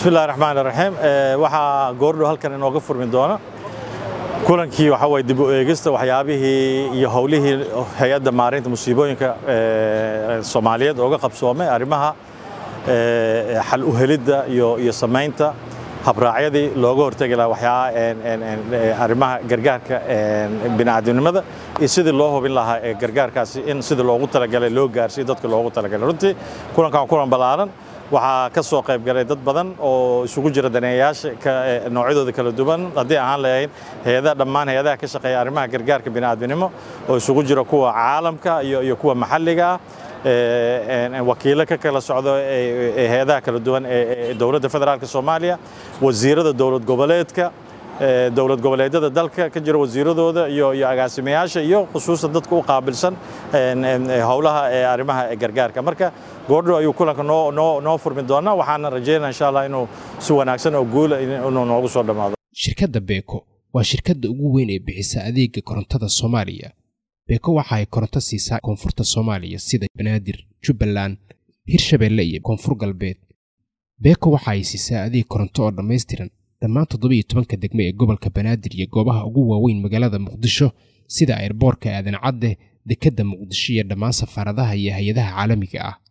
bismillahi raxmaan raxiim waxaa goordhow halkan inooga furmi doona kulankii waxaa waye dib u eegista waxyaabihii iyo howlihii hay-adda maareynta musiibooyinka soomaaliyeed ooga qabsoomay arrimaha xal u helidda iyo iyo samaynta habraacyadii looga hortegi lahaa waxyaa arrimaha gargaarka bini'aadamnimada iyo sidii loo hubin lahaa ee gargaarkaasi in sidii loogu talagalay loo gaarsiiyo dadka loogu talagalay runtii kulankan waa kulan ballaaran waxaa ka soo qayb galay dad badan oo isugu jira daneeyayaasha noocyadooda kala duwan haddii ahaan lahayn hay-adaha dhammaan hay-adaha ka shaqeeya arrimaha gargaarka bini'aadminimo oo isugu jira kuwa caalamka iyo iyo kuwa maxalliga ah wakiilo ka kala socdo hay-adaha kala duwan ee dowladda federaalka soomaaliya wasiirada dowlad goboleedka dowlad goboleedyada dalka ka jira wasiiradooda iyo iyo agaasimayaasha iyo khusuusan dadka u qaabilsan howlaha ee arrimaha gargaarka marka goordhow ayuu kulanka noo noo noo furmi doonaa waxaana rajeynaa insha allah inuu si wanaagsan oo guula inuu noogu soo dhammaado shirkadda beeko waa shirkadda ugu weyn ee bixisa adeega korontada soomaaliya beeko waxa ay koronto siisaa koonfurta soomaaliya sida banaadir jubbaland hirshabeelle iyo koonfur galbeed beeko waxa ay siisaa adeeg koronto oo dhammaystiran dhammaan toddobiyo tobanka degmo ee gobolka banaadir iyo goobaha ugu waaweyn magaalada muqdisho sida airboorka aadan cadde dekedda muqdisho iyo dhammaan safaaradaha iyo hay-adaha caalamiga ah